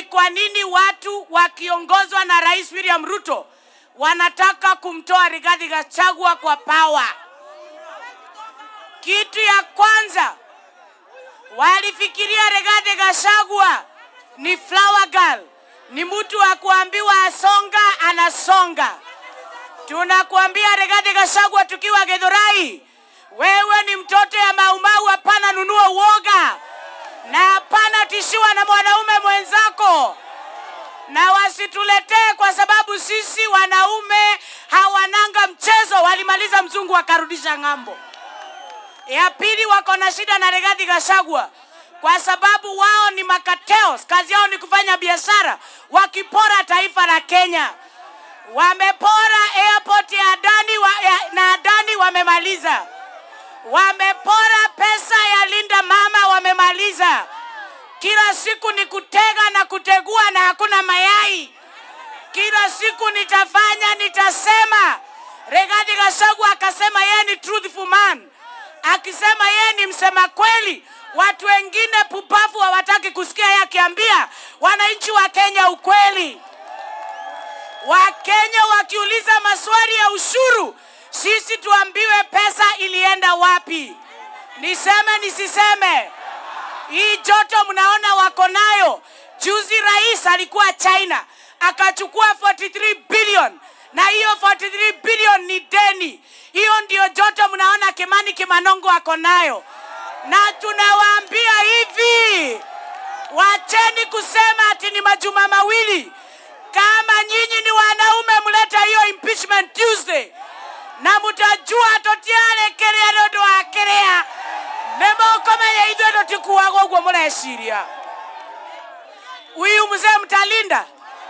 kwa nini watu wakiongozwa na Rais William Ruto wanataka kumtoa Rigathi Gachagua kwa pawa. Kitu ya kwanza walifikiria Rigathi Gachagua ni flower girl, ni mtu wa kuambiwa asonga anasonga. Tunakuambia Rigathi Gachagua tukiwa Githurai, wewe ni mtoto ya Maumau, hapana nunua uoga na hapana tishiwa na mwanaume mwenzako, na wasituletee kwa sababu sisi wanaume hawananga mchezo. Walimaliza mzungu wakarudisha ng'ambo. Ya pili, wako na shida na Rigathi Gachagua kwa sababu wao ni makateos, kazi yao ni kufanya biashara, wakipora taifa la Kenya. Wamepora airport ya Adani wa, ya, na Adani wamemaliza wamepora pesa ya Linda Mama, wamemaliza. Kila siku ni kutega na kutegua na hakuna mayai. Kila siku nitafanya, nitasema. Rigathi Gachagua akasema yeye ni truthful man, akisema yeye ni msema kweli. Watu wengine pupavu hawataki kusikia yeye akiambia wananchi wa Kenya ukweli. Wakenya wakiuliza maswali ya ushuru, sisi tuambiwe pesa ilienda wapi. Niseme nisiseme? Hii joto mnaona wako nayo. Juzi rais alikuwa China akachukua 43 billion na hiyo 43 billion ni deni. Hiyo ndio joto mnaona Kimani Kimanongo ako nayo, na tunawaambia hivi, wacheni kusema ati ni majuma mawili. Kama nyinyi ni wanaume, mlete hiyo impeachment Tuesday na mutajua totiare kerea nondu wa kerea nimukumenya ithuĩ tũtikuaga ũguo mũreciria huyu mzee mtalinda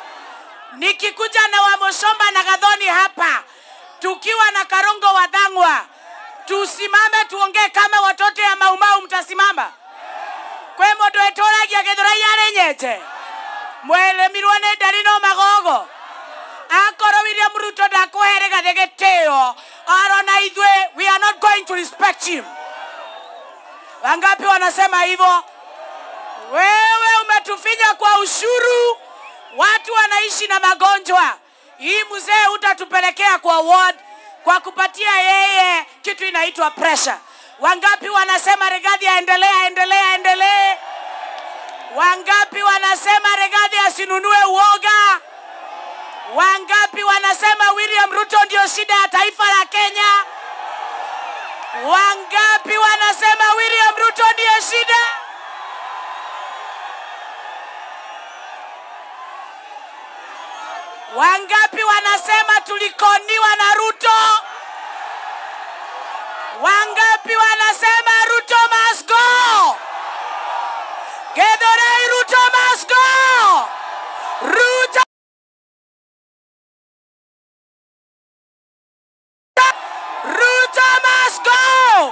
nikikuja na wamushomba na gadhoni hapa tukiwa na karongo wa dhangwa tusimame tuongee kama watoto ya maumau mtasimama kwe mũndũ etũragia gĩthũrai arĩ nyenje mweremirwo nĩ ndari no magogo akorwo William Ruto ndakũhe Rigathi gĩtĩo arona ithuĩ we are not going to respect him. Wangapi wanasema hivyo? Wewe umetufinya kwa ushuru, watu wanaishi na magonjwa. Hii mzee utatupelekea kwa ward kwa kupatia yeye kitu inaitwa pressure. Wangapi wanasema Rigathi aendelee, aendelee, aendelee? Wangapi wanasema Rigathi asinunue uoga? Wangapi wanasema William Ruto ndio shida ya taifa la Kenya? Wangapi wanasema William Ruto ndio shida? Wangapi wanasema tulikoniwa na Ruto? Wangapi wanasema Ruto must go? Githurai Ruto must go! Ruto Ruto must go!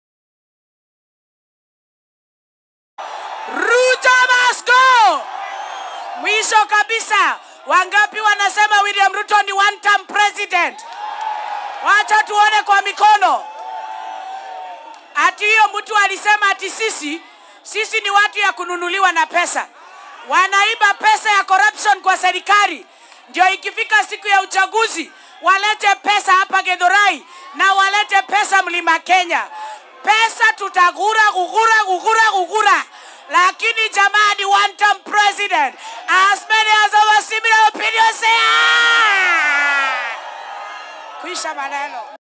Ruto must go! Mwisho kabisa, wangapi wanasema William Ruto ni one term president? Wacha tuone kwa mikono. Ati hiyo mtu alisema ati sisi sisi ni watu ya kununuliwa na pesa, wanaiba pesa ya corruption kwa serikali, ndio ikifika siku ya uchaguzi walete pesa hapa Githurai na walete pesa Mlima Kenya. Pesa tutagura gugura gugura gugura, lakini jamani, one term president as many as our similar opinions say ah! Kuisha maneno.